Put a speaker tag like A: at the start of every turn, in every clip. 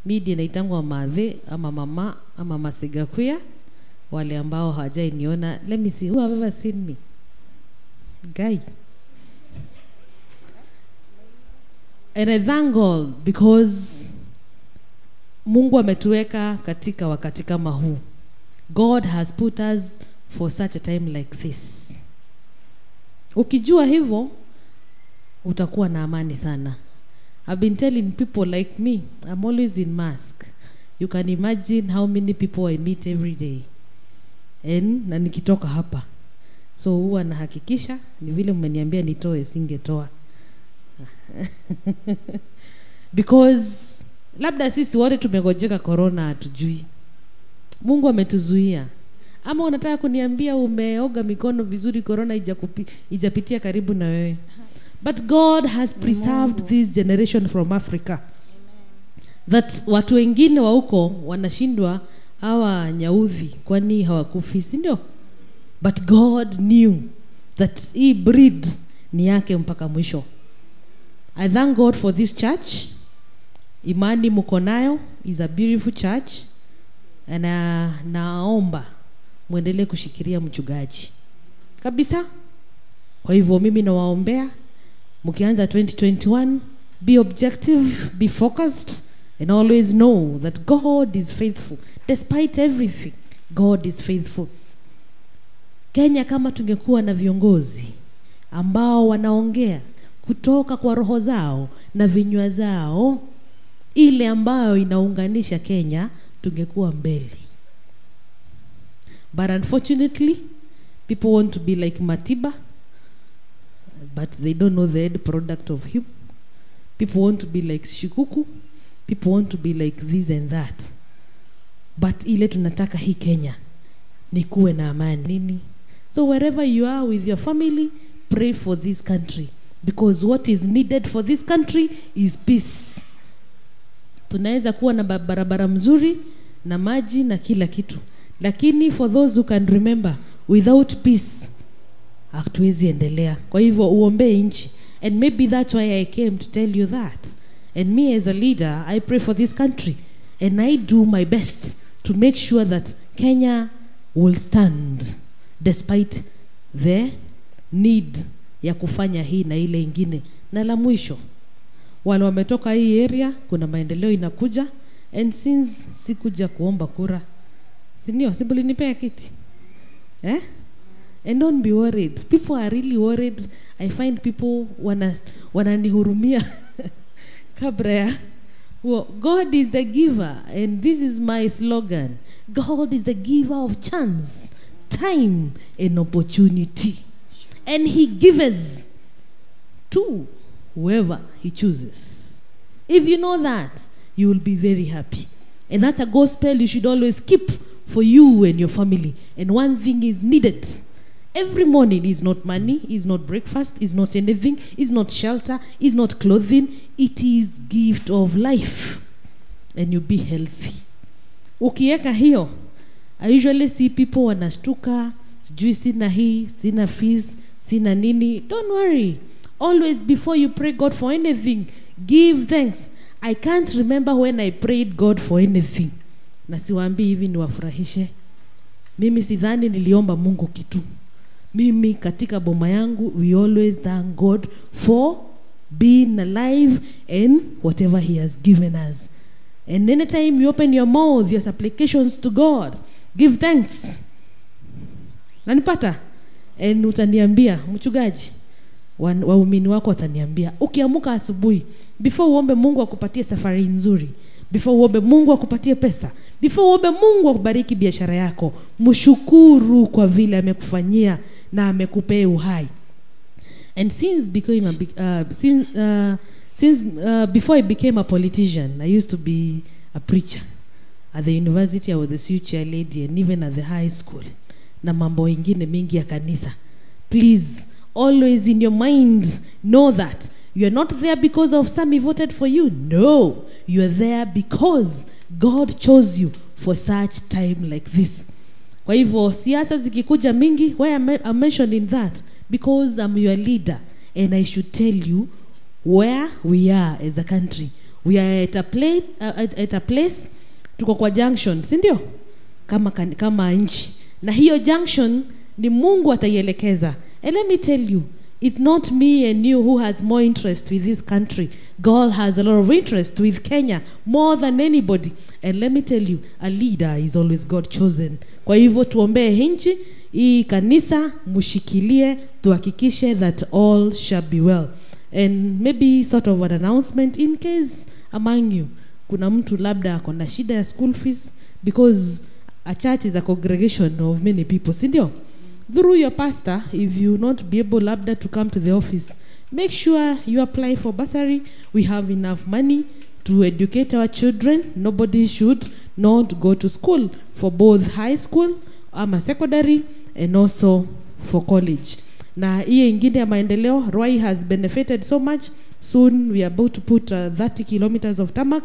A: midi inaitangwa madhe ama mama ama masigakuya wale ambao hawajainiona let me see who have ever seen me guy and i thank god because mungu ametuweka katika wakati kama huu god has put us for such a time like this ukijua hivyo utakuwa na amani sana i've been telling people like me i'm always in mask you can imagine how many people i meet every day and na nikitoka hapa so huwa nahakikisha ni vile mmeniambia nitoe singetoa because labda sisi wote tumegojeka corona hatujui mungu ametuzuia ama unataka kuniambia umeoga mikono vizuri corona ijakupi- ijapitia karibu na wewe but god has preserved this generation from africa that watu wengine wa huko wanashindwa hawa nyaudhi kwani hawakufi si ndio but god knew that hii breed ni yake mpaka mwisho i thank god for this church imani mko nayo is a beautiful church na naomba mwendelee kushikilia mchungaji kabisa kwa hivyo mimi nawaombea mkianza 2021 be objective be focused and always know that god is faithful despite everything god is faithful kenya kama tungekuwa na viongozi ambao wanaongea kutoka kwa roho zao na vinywa zao ile ambayo inaunganisha kenya tungekuwa mbele but unfortunately people want to be like matiba but they don't know the end product of him people want to be like shikuku people want to be like this and that but ile tunataka hii kenya ni kuwe na amani nini so wherever you are with your family pray for this country because what is needed for this country is peace tunaweza kuwa na ba- barabara mzuri na maji na kila kitu lakini for those who can remember without peace hatuwezi endelea kwa hivyo uombee nchi and maybe that's why i came to tell you that and me as a leader i pray for this country and i do my best to make sure that kenya will stand despite the need ya kufanya hii na ile ingine na la mwisho wale wametoka hii area kuna maendeleo inakuja and since sikuja kuomba kura sindio sibulinipea kiti eh? and don't be worried people are really worried i find people wana wananihurumia kabla ya well, god is the giver and this is my slogan god is the giver of chance time and opportunity and he gives to whoever he chooses if you know that you will be very happy and that's a gospel you should always keep for you and your family and one thing is needed every morning is not money is not breakfast is not anything is not shelter is not clothing it is gift of life and you be healthy ukiweka hiyo i usually see people wanashtuka sijui sina hii sina fees sina nini don't worry always before you pray god for anything give thanks i can't remember when i prayed god for anything na siwaambii hivi niwafurahishe mimi sidhani niliomba mungu kitu mimi katika boma yangu we always thank god for being alive and whatever he has given us and anytime you open your mouth your supplications to god give thanks nanipata and utaniambia mchungaji wa- waumini wako wataniambia ukiamuka asubuhi before uombe mungu akupatie safari nzuri before uombe mungu akupatie pesa before uombe mungu akubariki biashara yako mshukuru kwa vile amekufanyia na amekupea uhai and since becoming a, big- uh, since, uh, since uh, before I became a politician, I used to be a preacher at the university. I was the youth chair lady, and even at the high school. Na mambo ingine mingi ya kanisa. Please, always in your mind, know that you are not there because of some voted for you. No, you are there because God chose you for such time like this. Kwa hivyo siasa zikikuja mingi, why am I, I'm mentioning that? Because I'm your leader and I should tell you where we are as a country, we are at a, play, uh, at, at a place tuko kwa junction si ndio kama, kan- kama nchi na hiyo junction ni mungu ataielekeza and let me tell you it's not me and you who has more interest with this country god has a lot of interest with kenya more than anybody and let me tell you a leader is always god chosen kwa hivyo tuombee nchi hii kanisa mushikilie tuhakikishe that all shall be well and maybe sort of an announcement in case among you kuna mtu labda ako na shida ya school fees because a church is a congregation of many people sindio through your pastor if you not be able labda to come to the office make sure you apply for bursary we have enough money to educate our children nobody should not go to school for both high school ama secondary and also for college na hiyo ingine ya maendeleo rwai has benefited so much soon we are about to put uh, 30 kilometers of tamak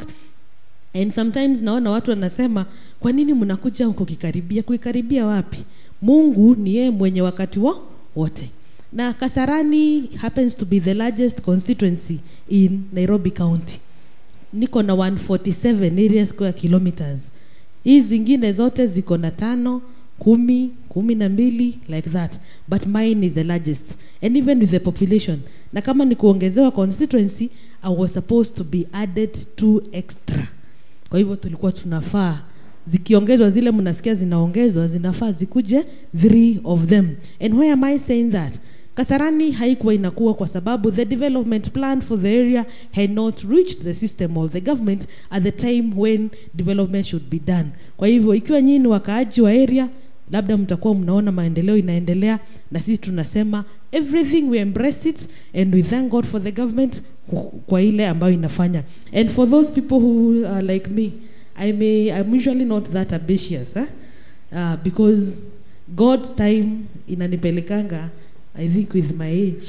A: and sometimes naona watu wanasema kwa nini mnakuja huko kikaribia kuikaribia wapi mungu ni yeye mwenye wakati wo wote na kasarani happens to be the largest constituency in nairobi county niko na 147 area square kilometers hii zingine zote ziko na tano kumi kumi na mbili like that but mine is the largest and even with the population na kama ni kuongezewa constituency i was supposed to be added two extra kwa hivyo tulikuwa tunafaa zikiongezwa zile mnasikia zinaongezwa zinafaa zikuje three of them and why am i saying that kasarani haikuwa inakuwa kwa sababu the development plan for the area had not reached the system or the government at the time when development should be done kwa hivyo ikiwa nyinyi ni wakaaji wa area labda mtakuwa mnaona maendeleo inaendelea na sisi tunasema everything we embrace it and we thank god for the government ku- kwa ile ambayo inafanya and for those people who are like me i may i'm usually not that ambitious eh? uh, because god's time inanipelekanga i think with my age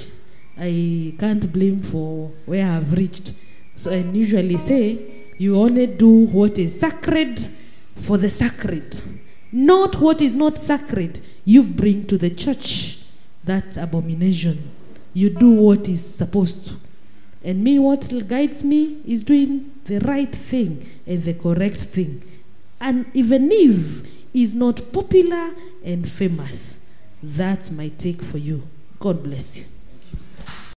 A: i can't blame for where i've reached so i usually say you only do what is sacred for the sacred not what is not sacred you bring to the church that abomination you do what is supposed to and me what guides me is doing the right thing and the correct thing and even if is not popular and famous that's my take for you god bless you